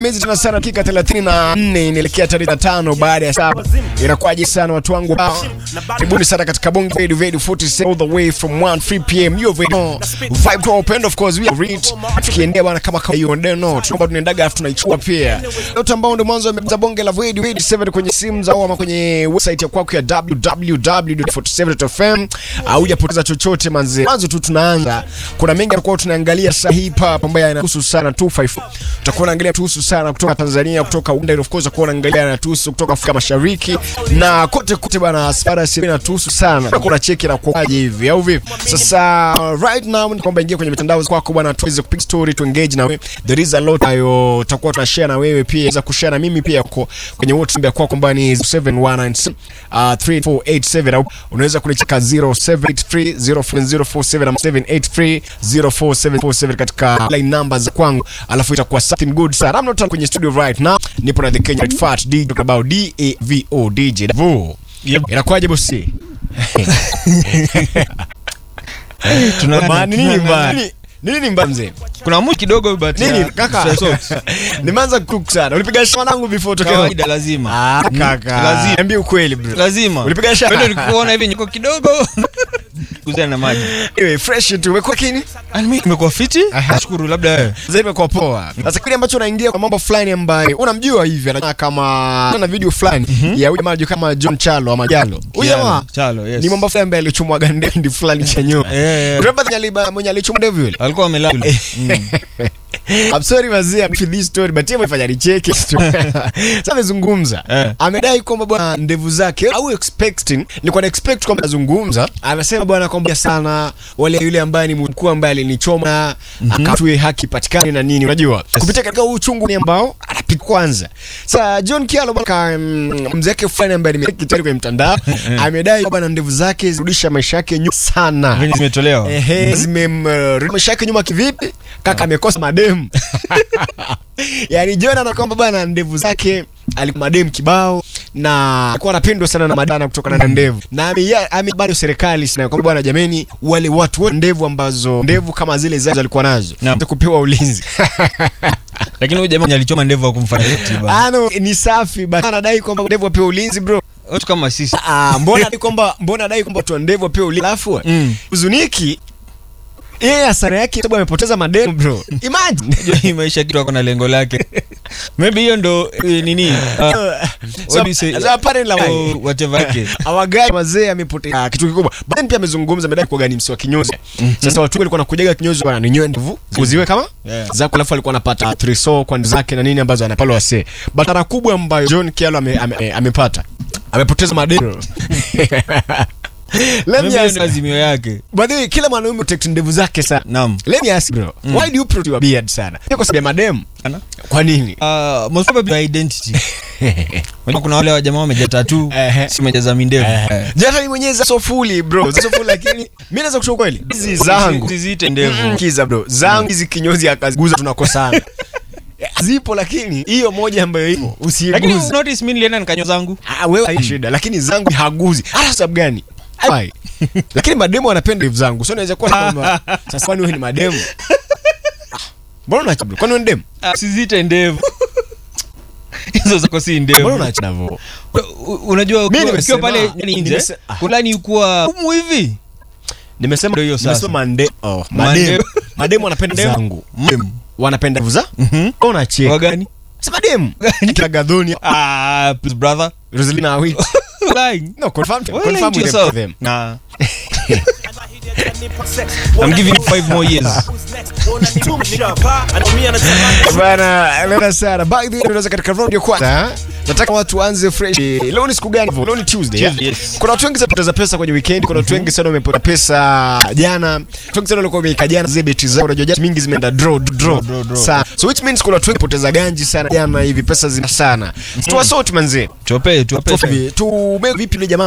Miezi tena sana dakika 34 inaelekea tarehe 5 baada ya saa. Inakuwaje sana watu wangu? Karibuni sana katika Bongo Radio Radio 47 all the way from 1 3 pm. You have vibe to open of course we are reach. Tukiendea bwana kama kama you don't know. Tunaomba tunaendaga afu tunaichukua pia. Yote ambao ndio mwanzo wa Bongo la Radio 87 kwenye simu za ama kwenye website ya kwako ya www.47.fm au hujapoteza chochote manze. Mwanzo tu tunaanza. Kuna mengi yalikuwa tunaangalia sasa hii hapa ambayo yanahusu sana 254. Tutakuwa naangalia tuhusu sana kutoka Tanzania, kutoka Uganda, of course tutakuwa naangalia na tuhusu kutoka Afrika Mashariki na kote kote bana, aspara si na tuhusu sana. Kuna cheki na kuaje hivi au vipi? Sasa right now ni kwamba ingia kwenye mitandao kwako bwana, tuweze kupiga story tu engage na wewe. There is a lot ayo tutakuwa tunashare na wewe pia, za kushare na mimi pia kwa kwenye WhatsApp ya kwako ambayo ni 7196 uh, 3487 au unaweza kunicheka 07830407 na 7830447 katika line numbers za kwangu, alafu itakuwa something good sana. I'm not kwenye studio right now, nipo na the Kenya Red Fat DJ about D A V O DJ Davo. Yep. Inakuwaje bosi? Tuna- Maana nini tuna- mbaya? Nini- Nini mbaya mzee? kuna much kidogo but Nini uh, kaka? socks. Nimeanza cook sana. Ulipiga shamba langu before tokeo. kawaida lazima Ah, kaka. lazima. Niambie ukweli bro. lazima Ulipiga shamba? Wewe ndio nikuona hivi niko kidogo kuzana na maji Anyway, fresh tu. Umekuwa kini? Ah, mimi nimekuwa fiti Aha. nashukuru labda wewe Sasa imekuwa poa. Sasa kile ambacho unaingia kwa mambo fulani ambayo unamjua hivi anafanya kama na video fulani ya huyu jamaa kama John Chalo ama Jalo. Huyu jamaa chalo yes ni mambo fulani ambaye alichomwa gandendi fulani cha nyuma. Eh, eh. Remember the aliba mwenye alichomwa ndevu yule? alikuwa amelala yule. I'm sorry mazee for this story but yeye amefanya nicheke. Sasa amezungumza. Eh. Amedai kwamba bwana ndevu zake au expecting nilikuwa na expect kwamba azungumza. Anasema bwana kwamba sana wale yule ambaye ni mkuu ambaye alinichoma akatue haki patikane na nini unajua. Kupitia katika huu uchungu ni ambao anapika kwanza. Sasa John Kialo bwana mm, mzee wake fulani ambaye nimeki tayari kwenye mtandao amedai kwamba na ndevu zake zirudisha maisha yake nyuma sana. venye zimetolewa Ehe, zimemrudisha maisha yake nyuma kivipi? Kaka amekosa mademu. Yaani John ana kwamba bwana ndevu zake alikuwa mademu kibao na alikuwa anapendwa sana na madana kutokana na ndevu. Na ame ame bado serikali sana kwamba bwana jameni wale watu wote ndevu ambazo ndevu kama zile zake alikuwa nazo Naam. kupewa ulinzi. lakini huyu jamaa alichoma ndevu wa kumfanya eti bana Ano ni safi but anadai kwamba ndevu apewe ulinzi bro. watu kama sisi Ah, mbona dai kwamba mbona dai kwamba tu ndevu apewe ulinzi. Alafu Mm. uzuniki yeye hasara yake sababu amepoteza mademu bro. Imagine. Unajua hii maisha kitu ako na lengo lake maybe hiyo ndo eh, nini uh, what do you say? So, apparently, Oh, whatever yake awagari wazee amepotea kitu kikubwa baadaye pia amezungumza amedai kwa gani msi wa kinyozi sasa watu wengi walikuwa nakujaga kinyozi bwana ninyoe ndevu kuziwe kama Yeah. zako alafu alikuwa anapata triso kwa ndevu zake na nini ambazo anapala wasee batara kubwa ambayo John Kialo ame, ame, ame, amepata amepoteza madero Let Maybe me hiyo ask, ndo azimio yake by the way, kila mwanaume protect ndevu zake sana. naam Let me ask bro, why do you protect your beard sana? Ni kwa sababu ya madem? Ana? Kwa nini? Uh, most probably by identity Unajua kuna wale wajamaa wameja tatu Ehe. si umejaza mindevu Eh. Jana mimi mwenyewe za sofuli bro, za sofuli lakini mimi naweza kushow kweli. Hizi zangu Usiziite ndevu kiza bro, zangu hizi kinyozi akaziguza tunakosana. Zipo lakini hiyo moja ambayo ipo lakini usiguze. notice mimi nilienda nikanyo zangu Ah, wewe haina shida lakini zangu haguzi. Hata sababu gani? Why? Lakini mademu wanapenda ndevu zangu. Sio naweza kuwa kama sasa kwani wewe ni mademu? Ah, Mbona unaacha bro? Kwani wewe ni demu? Ah, usiziite ndevu hizo zako si Mbona ndevu unaacha hivyo? U- unajua Mimi ukiwa nimesema- ukiwa pale yani nje nimese- ah. fulani ukuwa umu hivi Nimesema Ndio hiyo sasa. nimesema mande oh, Mande- mademu. Mademu wanapenda Mademu. zangu. Mm. Wanapenda ndevu za? Mhm. Unacheka. wagani Sema demu. Kila gadhoni. ah please brother Rosalina Awiti. lying No, confirm Why confirm lying to with them. yourself? with them. Nah. I'm giving you five more years. Bana, leo sana. By the way, tunaweza katika round ya kwanza. Nataka watu waanze fresh. Leo ni siku gani? Leo ni Tuesday. yeah? Tuesday, yes. Kuna watu wengi sana wamepoteza pesa kwenye weekend. Kuna watu wengi sana wamepoteza pesa jana. Watu wengi sana walikuwa wameika jana zile beti zao. Unajua jana mingi zimeenda draw draw. draw, draw. Sana. So which means kuna watu wengi wamepoteza ganji sana jana hivi pesa zina sana. Tuwasort manzi. tuwape tuwape Tu vipi yule jamaa